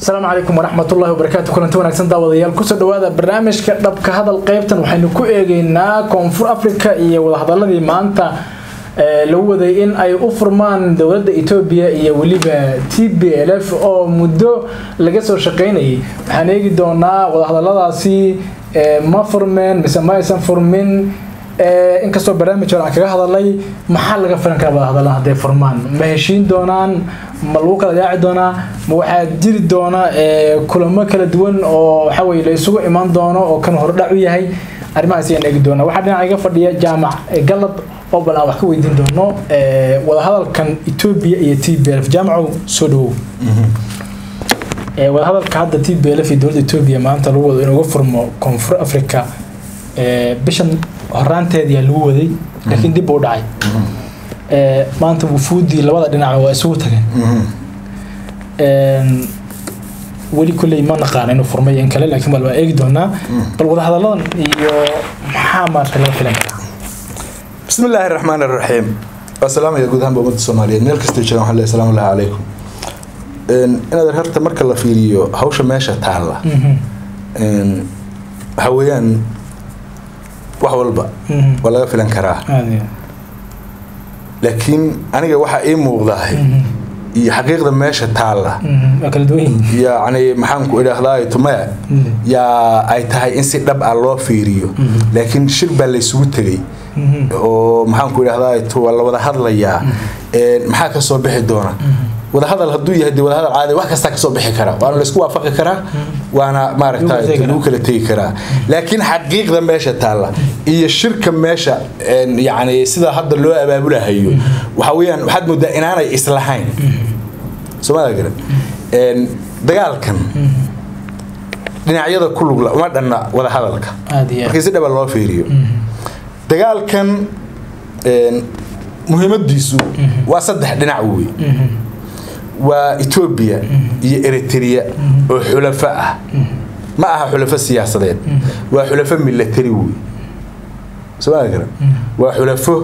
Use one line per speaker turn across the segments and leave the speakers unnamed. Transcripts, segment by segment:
asalaamu calaykum waraxmatullahi wabarakaatu kulanti wanaagsan daawadayaal kusoo dhawaada barnaamijka dhabka hadal qeybtan waxaynu ku eegeynaa koonfur africa iyo wadahadaladii maanta lagu waday in ay u furmaan dowladda etoobiya iyo weliba t b l f oo muddo laga soo shaqeynayay waxaan eegi doonaa wadahadaladaasi ma furmeen mise ma aysan furmin inkastoo barnaamij hore aan kaga hadalay maxaa laga filan karaa wadahadalan hadday furmaan ma heshiin doonaan ma lagu kala yaaci doonaa ma waxaa jiri doona kulamo kala duwan oo waxaweye la isugu imaan doono oo kan hordhac u yahay arrimahaas ayaan eegi doonaa waxaa dhinaca iga fadhiya jaamac galab oo bal aan wax ka weydiin doono wadahadalkan etoobiya iyo t b lf jaamacow soo dhawow wadahadalka hadda t b lf iyo dowladda etoobiya maanta lagu wado inuga furmo koonfur africa bishan horaanteediyaa lagu waday laakiin dib uu dhacay maanta wufuudii labada dhinac waa isugu tageen weli kulley ma naqaan inuu furmay in kale laakiin bal waa eegi doonaa bal wadahadalladan iyo maxaa maarta laga filan karaa
bismi illaahi raxmaan iraxiim waa salaamaya guud ahaanba ummadda soomaaliyeed meel kastoo jiraan waxaan leeyahay salaamu llahi calaykum inaad horta marka la fiiriyo hawsha meesha taalla waxa weeyaan wax walba waa laga filan karaa laakiin aniga waxaa ii muuqdahay iyo xaqiiqda meesha taalla yacni maxaanku idhaahdaa tumaya yaa ay tahay in si dhab ah loo fiiriyo laakiin shir baa laysugu tegay oo maxaanku idhahdaa waa la wada hadlayaa maxaa ka soo bixi doona wadahadal hadduu yahay de wadahadal caadi wax kastaa kasoo bixi karaa waana laysku waafaqi karaa waana maaragta lagu kala tegi karaa laakiin xaqiiqda meesha taalla iyo shirka meesha yani sida hadda loo abaabulahayo waxa weeyaan waxaad moodaa inaanay islahayn soomaalia garan dagaalkan dhinacyada ku lugla uma dhanna wadahadalka markii si dhaba loo fiiriyo dagaalkan muhiimadiisu waa saddex dhinac wey waa etoobiya iyo eritrea oo xulafo ah ma aha xulafo siyaasadeed waa xulafo milatari wey somaali garan waa xulafo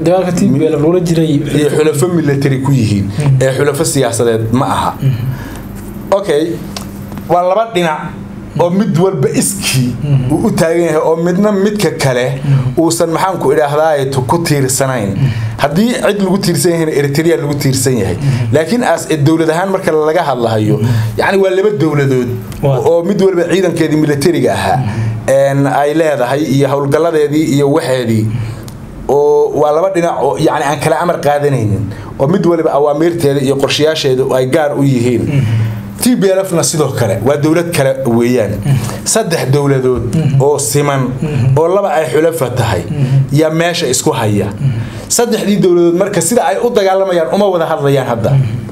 iyo xulafo milatari ku yihiin ee xulafo siyaasadeed ma aha okay waa laba dhinac oo mid walba iskii uu u taagan yahay oo midna midka kale uusan maxaanku idhaahdaay ku tiirsanayn haddii cid lagu tiirsan yahayna eritrea lagu tiirsan yahay laakiin aas dowlad ahaan marka laga hadlahayo yacni waa laba dowladood oo mid walba ciidankeedii milatariga ahaa ay leedahay iyo howlgalladeedii iyo waxeedii oo waa laba dhinac oo yani aan kala amar qaadanaynin oo mid waliba awaamiirteeda iyo qorshayaasheeda ay gaar u yihiin t b lfna sidoo kale waa dowlad kale weeyaan saddex dowladood oo siman oo laba ay xulafa tahay yaa meesha isku haya saddexdii dowladood marka sida ay u dagaalamayaan uma wada hadlayaan hadda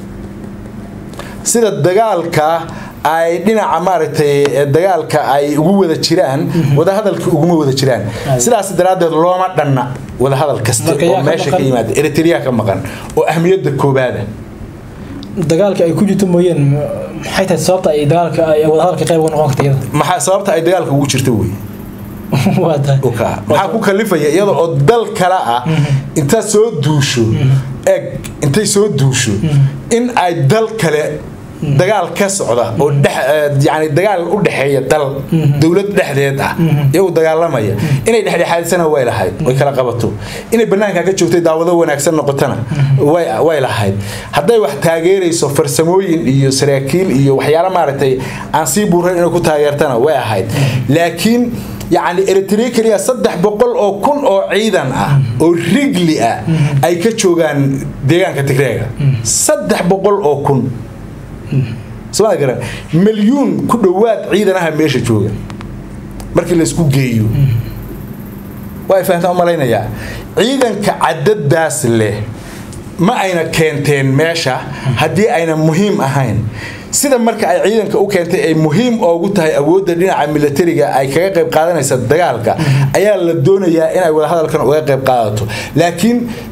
sida dagaalka ay dhinaca maaragtay dagaalka ay ugu wada jiraan wadahadalka uguma wada jiraan sidaas daraaddeed looma dhanna wadahadal kasta oo meesha ka yimaada eritrea ka maqan oo ahmiyadda koobaada
dagaalka ay ku jirto mooyeen maxay tahay sababta ay dagaalka ay wadahadalka qayb uga noqon karta iyada
maxaa sababta ay dagaalka ugu jirto wey maxaa ku kalifaya iyada oo dal kale ah intaad soo duusho eg intay soo duusho in ay dal kale dagaal ka socda oo yani dagaal u dhexeeya dal dowlad dhexdeed ah iyagu dagaalamaya inay dhexdhexaadisana way lahayd way kala qabato inay banaanka ka joogtay daawado wanaagsan noqotana way lahayd hadday wax taageerayso farsamooyin iyo saraakiil iyo waxyaala maaragtay aan sii buurayn inay ku taageertana way ahayd laakiin yacni eritrea keliya saddex boqol oo kun oo ciidan ah oo rigli ah ay ka joogaan deegaanka tigreega saddex boqol oo kun somaa garan milyuun ku dhowaad ciidanaha meesha jooga markii laysku geeyo waa fahamtaan u malaynayaa ciidanka cadadaas leh ma ayna keenteen meesha haddii ayna muhiim ahayn sida marka ay ciidanka u keentay ay muhiim oogu tahay awoodda dhinaca milatariga ay kaga qayb qaadanaysa dagaalka ayaa la doonayaa inay wadahadalkan uga qayb qaadato laakiin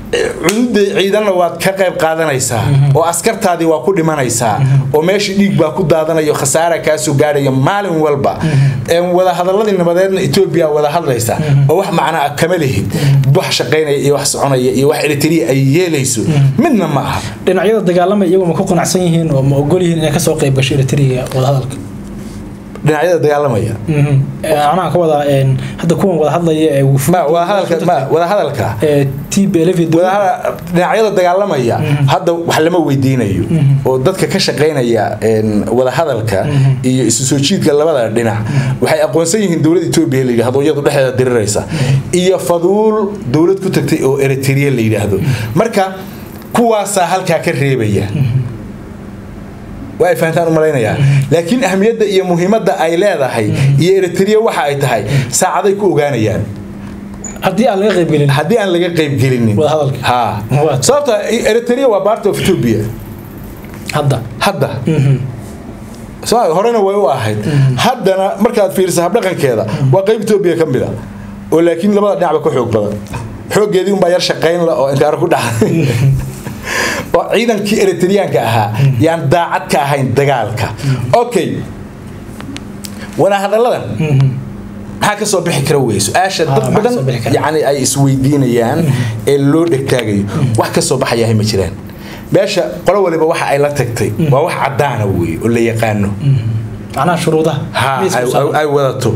cududa ciidanna waad ka qayb qaadanaysaa oo askartaadii waa ku dhimanaysaa oo meeshii dhiig baa ku daadanayo khasaara kaasoo gaadhaya maalin walba wadahadaladii nabadeedna etoobiya wada hadlaysa oo wax macnaa kama lihid wax shaqaynaya iyo wax soconaya iyo wax eritrea ay yeelayso midna ma aha
dhinacyada dagaalamay iyagu ma ku qanacsan yihiin oo ma ogol yihiin inay kasoo qayb gasho eritrea wadahadalka
dhinacyada dagaalamaya
anaa ka wadaa hadda kuwan wada hadlaya ee
wadahadalka
tblf
dhinacyada dagaalamaya hadda wax lama weydiinayo oo dadka ka shaqaynaya wadahadalka iyo isu soo jiidka labada dhinac waxay aqoonsan yihiin dowlad etoobiya la yidhahdo iyadu dhexdeeda diriraysa iyo faduul dowlad ku tagtay oo eritrea la yidhaahdo marka kuwaasaa halkaa ka reebaya waa ay fahantaan u malaynayaa laakiin ahmiyadda iyo muhiimadda ay leedahay iyo eritrea waxa ay tahay saacaday ku ogaanayaan
haddii aan laga qaybgelin
haddii aan laga qaybgelinin
wadahadalka
ha sababta eritrea waa part of ethiopia
hadda
hadda horena way u ahayd haddana markaad fiirisa habdhaqankeeda waa qayb etoobiya ka mid a oo laakiin labada dhinacba ka xoog badan xooggeedii unbaa yar shaqayn la oo inkaar ku dhacday oo ciidankii eritreaanka ahaa yaan daacad ka ahayn dagaalka okay wadahadalladan maxaa ka soo bixi kara wey su-aasha dad badan yani ay isweydiinayaan ee loo dhegtaagayo wax ka soo baxayahay ma jiraan meesha qolo waliba waxa ay la tagtay waa wax caddaana wey oo la yaqaano
macnaha shuruudaha
ay wadato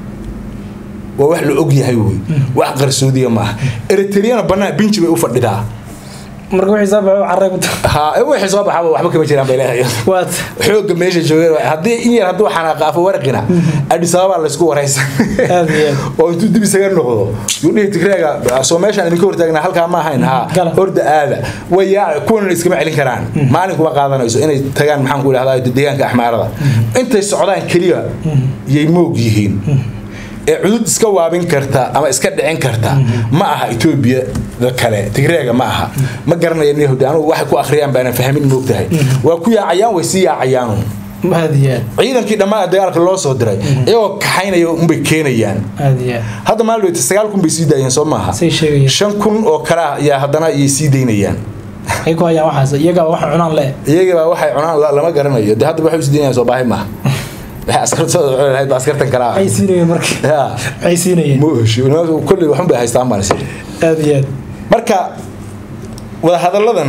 waa wax la og yahay wey wax qarsoodiya maaha eritreana bannaan binji bay u fadhidaa
marka wixii soo baxo carray ku
ha wixii soo baxaba waxba kama jiraan bay leedahay
waad
xoogga meesha joogeen haddii in yar hadduu xanaaqaafo warqina adis ababa laysku waraysan
aad iyo aad
oo intuu dib isaga noqdo yuu dhihi tigreega soo meeshaan idinka hortaagnaa halkaa ma ahayn ha
Gala.
horda aada way yaa kuwan iskama celin karaan maalin kuma qaadanayso inay tagaan maxaan ku idhahdaa deegaanka axmaarada intay socdaan keliya yay moog yihiin ee cudud iska waabin karta ama iska dhicin karta ma aha etoobiya kale tigreega ma aha ma garanaya yahuudi anugu waxay ku akhriyaan baanan fahmin moogtahay waa ku yaacayaan way sii yaacayaanu
aad iyo aad
ciidankii dhammaan dagaalka loo soo diray iyagoo kaxaynaya unbay keenayaan
aad iyo aad
hadda maalin dhaweyta sagaal kun bay sii daayeen soo maaha
say sheegayaan
shan kun oo kale ah ayaa haddana iyay sii daynayaan
ay ku hayaan waxaas iyagaa waxa cunaan le
iyagaba waxay cunaan la- lama garanayo de haddaba waxay u sii daynayaan soo baahi maaha waxay askartooda cuni lahayd ba askartan kale ah
waxay siinayeen marka
Ya.
waxay siinayeen
ma oshi kolley waxun bay haystaan baan isiri
aad iyo aad
marka wadahadalladan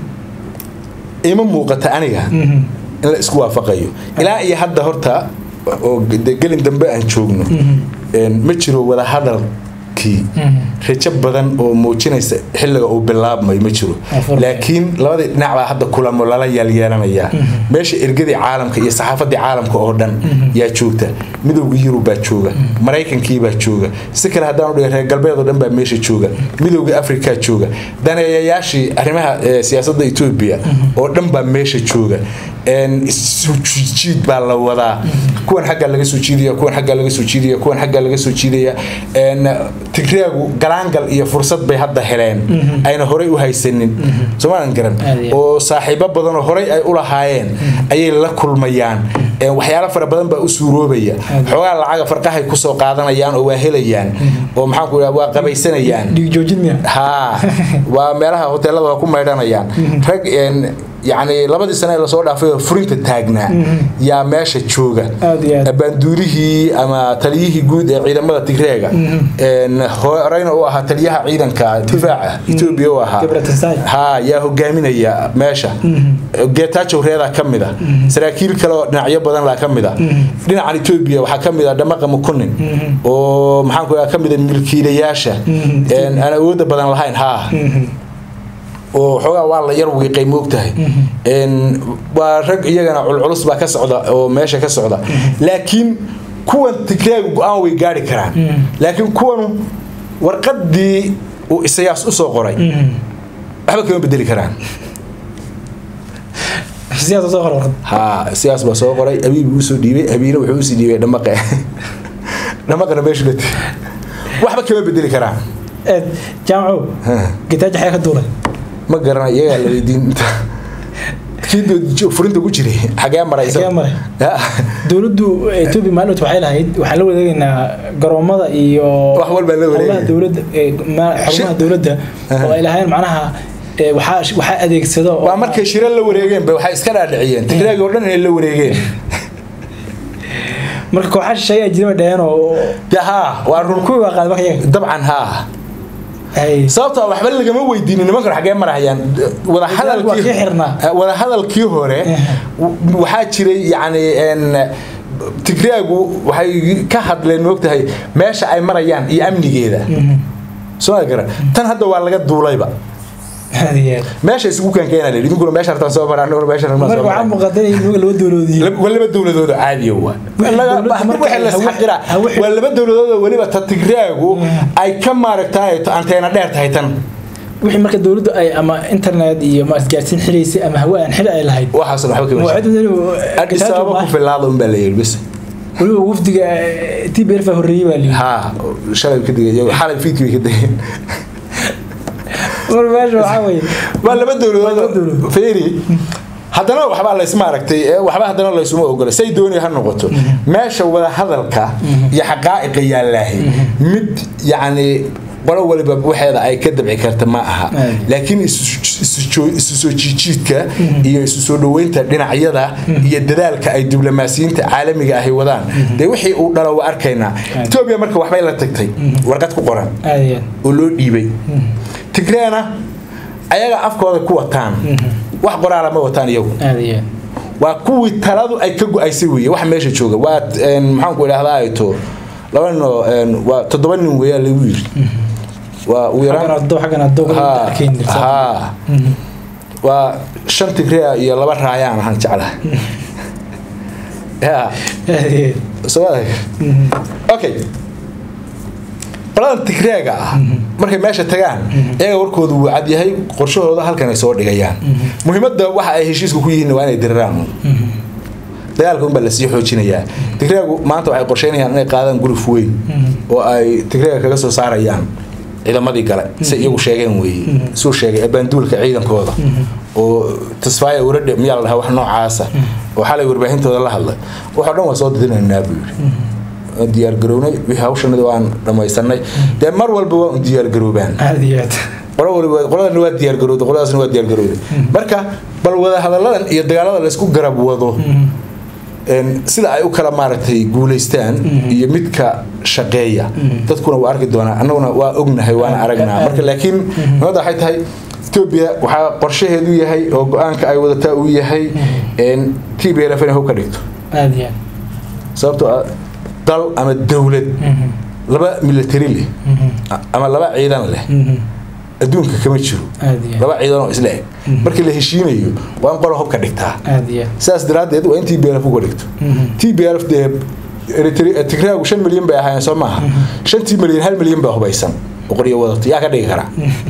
ima muuqata aniga in la isku waafaqayo ilaa iyo hadda horta oo de gelin dambe aan joogno een, ma jiro wadahadalkii rajo badan oo muujinaysa xilliga uu bilaabmay ma jiro
Afurka.
laakiin labadii dhinac baa hadda kulamo lala yaalyeelanayaa meesha ergadii caalamka iyo saxaafadii caalamka oo dhan yaa joogta midowgii yurub baa jooga maraykankii baa jooga si kale haddaan udhiga reer galbeed oo dhan baa meesha jooga midowgii afrikaa jooga daneeyayaashii arrimaha eh, siyaasadda etoobiya oo dhan baa meesha jooga een, isu jiid baa la wadaa kuwan xaggaa laga soo jiidaya kuwan xaggaa laga soo jiidaya kuwan xaggaa laga soo jiidaya een, tigreegu galaangal iyo fursad bay hadda heleen ayna horey u haysanin soomaalan garan
Aad iyo aad.
oo saaxiibo badan oo horey ay u lahaayeen ayay la kulmayaan Een, waxyaalo fara badan baa u suuroobaya
Aad.
xoogaa lacaga farqahay kusoo qaadanayaan oo waa helayaan oo maxaan ku idhaha waa qabaysanayaan
dhiig joojin miya
haa waa meelaha hoteelada waa ku maydhanayaan rag een, yacni labadii sane ee lasoo dhaafay oo furinta taagnaa yaa meesha jooga
Aad iyo aad.
baanduurihii ama taliyihii guud ee ciidamada tigreega een, horeyna u ahaa taliyaha ciidanka difaaca etoobiya u ahaa
Gabratasai.
haa yaa hogaaminaya meesha geetaajow reedaa ka mid a saraakiil kale oo dhinacyo badan laa ka mid a dhinacan etoobiya waxaa ka mid a dhamaqa mukunin oo maxaan ku ka mid a milkiilayaasha een, aan awoodda badan lahayn haa oo xoogaa waa la yar wiiqay moogtahay Een, waa rag iyagana culculus baa ka socda oo meesha ka socda laakiin kuwan tigreegu go-aan way gaari karaan laakiin kuwanu warqadii uu isayaas usoo qoray waxba kama bedeli karaan
siyaasa soo qor warqad
haa siyaas baa soo qoray abiib buu usoo dhiibay abiina wuxuu usii dhiibay dhamaqe dhamaqana meeshu la waxba kama bedeli karaan
aad jaamacow gitaaja xee ka duulay
ma garanay iyagaa la weydiin kii furinta ku jiray xagee maray isaga?
Xagee maray?
Ya.
dowladdu etoobiya maalin waxay lahayd waxaan la wadeegaynaa garoomada iyo
Wax walba la wareegaya.
xarumaha dowladda ee, ma- xarumaha dowladda oo ay lahayn macnaha ee, waxaa waxaa adeegsado oo-
waa markay shiro la wareegeen ba waxay iska dhaadhiciyeen tigraagi oo dhan inay la wareegeen
marka kooxaha shisheeye ay jiraba dhaheen oo
de haa waa run
kuwii waa qaaday marka iyaga
dabcan haa
Ay,
sababtoo ah waxba lagama weydiinin nimankan xaggee marahayaan wada
waa kii xirnaa.
hadalkii wada hadalkii hore w- waxaa jiray yacni een tigraagu waxay ka hadleen moogtahay meesha ay marayaan iyo amnigeeda soo ma garan tan hadda waa laga duulayba
aad iyo aad.
meesha isugu keenkeena la yidhi idinkuna meesha hartaan soo maraan aniguna meesha hartaan
marka
soo
waxaa
maraan
muuqata in iyaga laba dowladoodiin
Lab- waa laba dowladood oo caadiya waa
Wixii
Laga-
dowladda marka
wixii la
hawe-
isxaqira
hawe-
waa laba dowladood oo weliba ta tigraagu ay ka maaragtaay anteena dheer tahay tan
wixii marka dowladdu ay ama internet iyo ma isgaarsiin xiraysay ama hawe aan xili ay lahayd
waxaas waxba kama
mawcid
Addis Ababa ku filaada un baa la yidhi bis
weliba wafdiga tbrf horreeyey baa liyi
haa shalay ka digay xalay fiidkii bay ka digeen
mar meesha waxaa weeye
waa laba
Waa laba
dowladood
dowladood.
feeri haddana waxbaa laysma aragtay ee waxba haddana laysuma ogola say dooni ha noqoto meesha wada hadalka iyo xaqaa'iqa yaallaahi mid yacni qolo waliba waxeeda ay ka dabci karta ma aha
Ay.
laakiin isu- isu joo- isu soo jiijiidka iyo isu soo dhoweynta dhinacyada iyo dadaalka ay diblomaasiyiinta caalamiga ahi wadaan dee wixii uu dhalo waa arkaynaa etoobiya marka waxbay la tagtay warqad ku qoran
aad iyo aad.
oo loo dhiibay tigreena ayaga afkooda ku wataan wax qoraala ma wataan iyagu
aad iyo aad.
waa kuwii taladu ay ka go-aysay weeye waxa meesha jooga waa een, maxaanku idhahdaa ayto laba nin oo een, waa toddoba nin weeyaa lagu yiri waa ugu
xaggan
yaraan
adoo xaggan adoo
haa
arkayn jirta
haa waa shan tigrea iyo laba raayaan ahaan jeclaha ya
aad iyo aad.
soo adag okay qoladan tigreega ah markay meesha tagaan iyaga warkoodu wuu cad yahay qorshahooda halkan ay soo dhigayaan muhiimadda waxa ay heshiiska ku yihiin waa inay diriraan dagaalka unbaa lasii xoojinayaa tigreegu maanta waxay qorsheynayaan inay qaadaan guruf weyn oo ay tigreega kaga soo saarayaan ciidamadii gale si iyagu sheegeen weeye suu sheegay abaanduulka ciidankooda oo tasfaaya uradhe miyaa la dhahaa wax noocaasa oo xalay warbaahintooda la hadlay waxoo dhan waa soo didinaynaa buu yidhi waan diyaargarownay wixii hawshanada waan dhammaysanay dee mar walba waa un diyaargaroobaan
aad iyo aad.
qolo waliba qoladana waa diyaargarowday qoladaasna waa diyaargarowday marka bal wada hadalladan iyo dagaalada laysku garab wado een, sida ay u kala maaragtay guulaystaan iyo midka shaqeeya dadkuna waa arki doonaa annaguna waa ognahay waana aragnaa marka laakiin muhimadda waxay tahay etoobiya waxaa qorshaheedu yahay oo go-aanka ay wadataa uu yahay een, t b l f inay hub ka dhigto
aad iyo aad.
sababtoo ah dal ama dowlad laba military leh ama laba ciidan leh
Mhm.
adduunka kama jiro
aad iyo aad.
laba ciidan oo isla eg markii la heshiinayo waa in qolo hubka dhigtaa
aad iyo aad.
sidaas daraaddeed waa in t b l f uga dhigto t b l f dee Eritrea- tigraagu shan milyan bay ahaayeen soo maaha shantii milyan hal milyan baa hubaysan oo qoryo wadato yaa ka dhigi karaa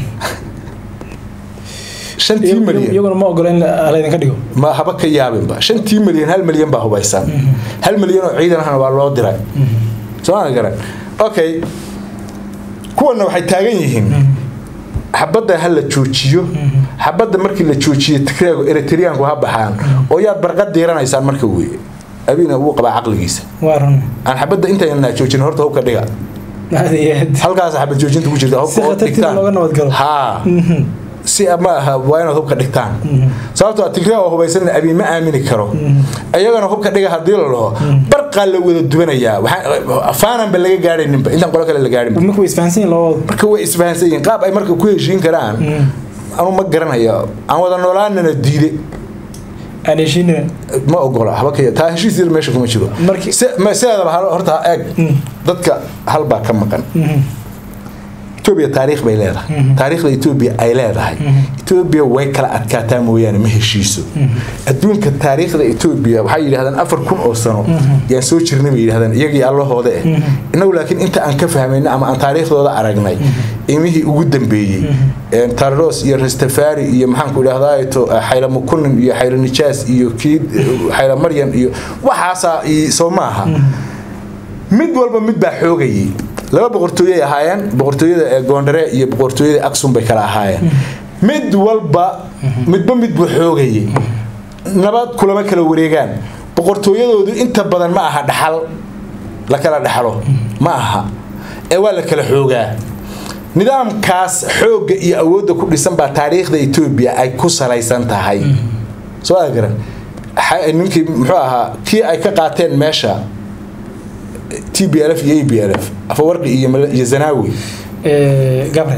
shantii
Iyagu-
milyan
iyaguna ma ogola in la- laydinka dhigo
ma haba ka yaabinba shantii milyan hal milyan baa hubaysan hal milyan oo ciidan ahna waa loo diray soo ma garan okay kuwana waxay taagan yihiin xabadda ha la joojiyo xabadda markii la joojiyo tigraagu eritreanku ha baxaan oo yaad barqad diiranaysaan marka weye abiina wuu qabaa caqligiisa
waa run
aan xabadda intayna joojin horta hubka dhiga
aad iyo aad.
halkaas xabad joojinta ku jirta hubka
Si
oo
khatartiisa
dhigtaan
looga nabad galo.
haa si ma aha waa inaad hubka dhigtaan sababtoo ah tigraa oo hubaysan abiin ma aamini karo iyagana hubka dhiga haddii la dhaho barqaa la wada dubanayaa waxaa- faananba laga gaadhayninba intaan qolo kale la gaadhinba
marka way isfahansan yihiin labadooda
marka way isfahansan yihiin qaab ay marka ku heshiin karaan anu ma garanayo aan wada noolaanana diide
aan heshiinina
ma ogola haba ka taa heshiis yar meesha kuma jiro
Markii-
Se- ma- sideedaba hal- horta eeg dadka hal baa ka maqan etoobiya taariikh bay leedahay taariikhda etoobiya ay leedahay etoobiya way kala adkaataa mooyaane ma heshiiso adduunka taariikhda etoobiya waxay yidhahdaan afar kun oo sano yaan soo jirnay bay yidhahdaan iyagii allahooda eh innagu laakiin inta aan ka fahmayna ama aan taariikhdooda aragnay imihii ugu dambeeyey een, tarros iyo rastafari iyo maxaanku idhahdaa to xayla mukunin iyo xayla nijaas iyo kii xayla maryan iyo waxaasaa i- soo maaha mid walba mid baa xoogayay laba boqortooyey ahaayeen boqortooyada ee goondare iyo boqortooyada aksum bay kala ahaayeen mid walba midba mid buu xoogayay nabad kulama kala wareegaan boqortooyadoodu inta badan ma aha dhaxal la kala dhaxlo ma aha ee waa la kala xoogaa nidaamkaas xoogga iyo awoodda ku dhisan baa taariikhda etoobiya ay ku salaysan tahay soo aa garan ninkii muxuu ahaa kii ay ka qaateen meesha t b l f iyo a b l f afawarqi iyo zanaawi
gabre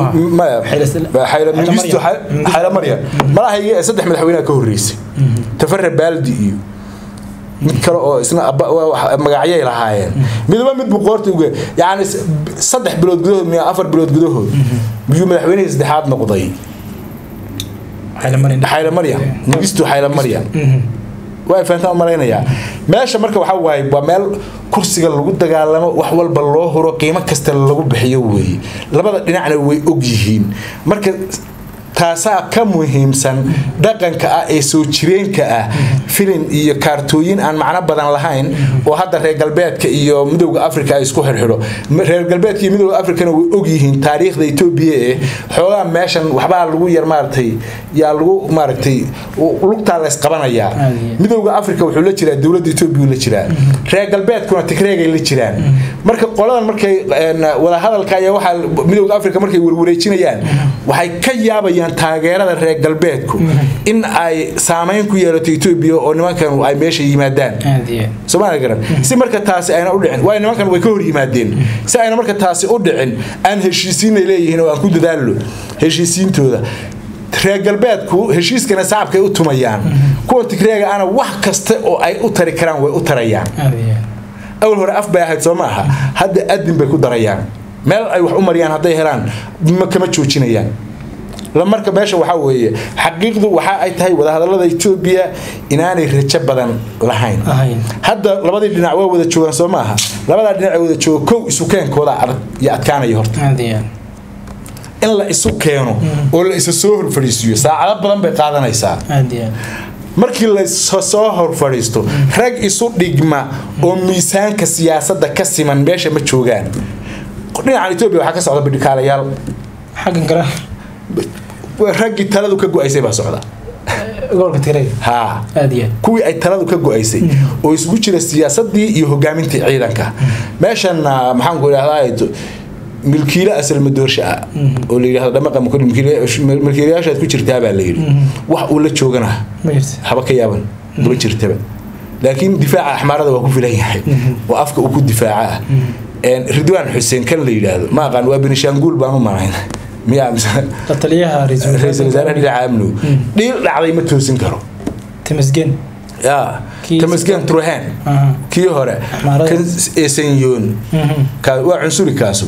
xayla marya malahayga saddex madaxweyneha ka horreysay tafare baaldi iyo mid kale oo isna magacyay lahaayeen midba mid buu qoorta uge yani saddex bilood gudahood miya afar bilood gudahood miyuu madaxweynihii saddexaad noqday xayla maryam nugistu xayla maryam waa fahantaan u malaynayaa meesha marka waxaa waaye waa meel kursiga lagu dagaalamo wax walba loo huro qiimo kasta lagu bixiyo weeye labada dhinacna way og yihiin marka taasaa ka muhiimsan dhaqanka ah ee soo jireenka ah filin iyo kaartooyin aan macno badan lahayn oo hadda reer galbeedka iyo midowda africa ay isku xirxidho reer galbeedka iyo midowda africana way og yihiin taariikhda etoobiya ee xoogaa meeshan waxbaa lagu yar maaragtay yaa lagu maaragtay lugtaa la isqabanayaa midowda africa wuxuu la jiraa dowladda etoobiya la jiraa reer galbeedkuna tigreegay la jiraan marka qoladan markay wadahadalka ayaa waxaa midowda africa markay warwareejinayaan waxay ka yaabayaan taageerada reer galbeedku in ay saamayn ku yeelato etoobiya oo nimankan ay meesha yimaadaan somaali garan si marka taasi ayna u dhicin waayo nimankan way ka hor yimaadeen si ayna marka taasi u dhicin aan heshiisiinay leeyihiin oo aan ku dadaallo heshiisiintooda reer galbeedku heshiiskana sacabkay u tumayaan kuwan tigreega ana wax kasta oo ay u tari karaan way u tarayaan awal hore af bay ahayd soo ma aha hadda adin bay ku darayaan meel ay wax u mariyaan hadday helaan kama joojinayaan marka meesha waxaa weeye xaqiiqdu waxa ay tahay wadahadalada etoobiya inaanay rajo badan lahayn hadda labadii dhinac waa wada joogaan soo maaha labadaa dhinac wada jooga kow isukeenkooda iyo adkaanaya horta in la isu keeno oo la isa soo hor fadhiisiiyo saacado badan bay qaadanaysaa markii la soo hor fadhiisto rag isu dhigma oo miisaanka siyaasadda ka siman meesha ma joogaan dhinacan etoobiya waxaa ka socda bidhikaalayaal
xaggan kale
raggii taladu ka go-aysay baa socda
gobolka tigray
ha
aad iyo
kuwii ay taladu ka go-aysay oo isugu jira siyaasadii iyo hogaamintii ciidanka meeshan maxaan ku idhahdaa milkiile asalmadoorsha ah oo la yidhahdo dhamaqa milkiilayaashaad ku jirtaa baa la yidhi wax uu la joogana
ma jirta
haba ka yaaban ma jirtaba laakiin difaaca axmaarada waa ku filan yahay oo afka uu ku difaaca ah ridwaan xuseen kan la yidhaahdo ma aqaan waa benishaanguul baan u manayn miyaa mise
la taliyaha
ra-iisul wasaaraha dhinaca amnigu dhiil dhacday ma toosin karo
timisgen
ya
Kii-
tamasgen truhen
Aha.
kii hore
Axmaarada.
kan esenyoon Ka- waa cunsuri kaasu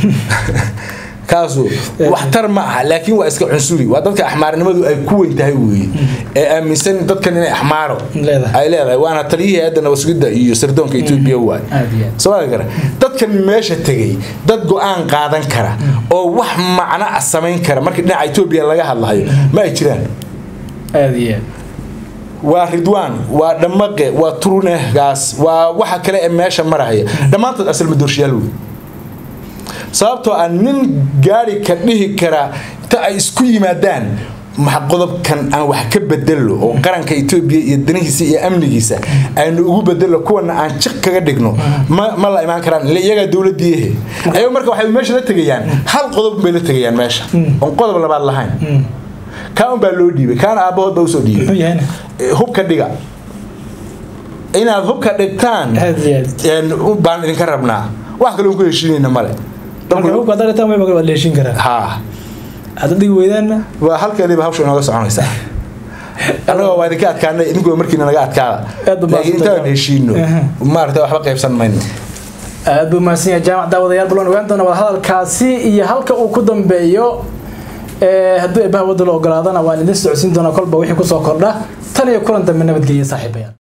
kaasu waxtar ma aha laakiin waa iska cunsuri waa dadka axmaarnimadu ay ku weyn tahay weeye ee aaminsan dadkan inay axmaaro
Leedahay.
ay leedahay waana taliyihii hadda nabasugidda iyo sirdoonka etoobiya waay
aad iyo aad
soo gara dadkan meesha tegay dad go-aan qaadan kara oo wax macno ah samayn kara markii dhinaca etoobiya laga hadlahayo ma ay jiraan
aad iyo aad
waa ridwaan waa dhammaqe waa turunehgaas waa waxa kale ee meesha maraya dhammaantood asal madoorshayaal wey sababtoo ah nin gaari ka dhihi kara inta ay isku yimaadaan maxa qodobkan aan wax ka bedelo oo qaranka etoobiya iyo danihiisa iyo amnigiisa aynu ugu bedelo kuwana aan jiq kaga dhigno ma, ma la imaan karaan ille iyagaa dowladiihe ayago marka waxay meesha la tegayaan hal qodob bay la tegayaan meesha oon qodob labaad lahayn kaa un baa loo dhiibay kaana aabbahood baa usoo dhiibay
muxuu yahayna
hubka dhiga inaad hubka dhigtaan
aad iyo aad
een, u- baan idinka rabnaa wax kale ku heshiinayna male
marka hubka haddaad dhigtaan way waa la heshin karaa
ha
haddaad dhigi weydaanna
waa halkeediiba hawsha inooga soconaysaa annagoo waa idinka adkaanay idinkuwa markiina naga adkaada
Aad u
laakiin
mahadsantahay.
intaan heshiino
Aha.
maarata waxba qaybsan mayno
aad buu mahadsan yahay jaamac daawadayaal bulan ogaan doona wadahadalkaasi iyo halka uu ku dambeeyo ee hadduu eebbaha wadda la ogolaadana waan idin socodsiin doonaa kolba wixii kusoo kordha tan iyo kulan dambe nabadgelya saaxiibayaal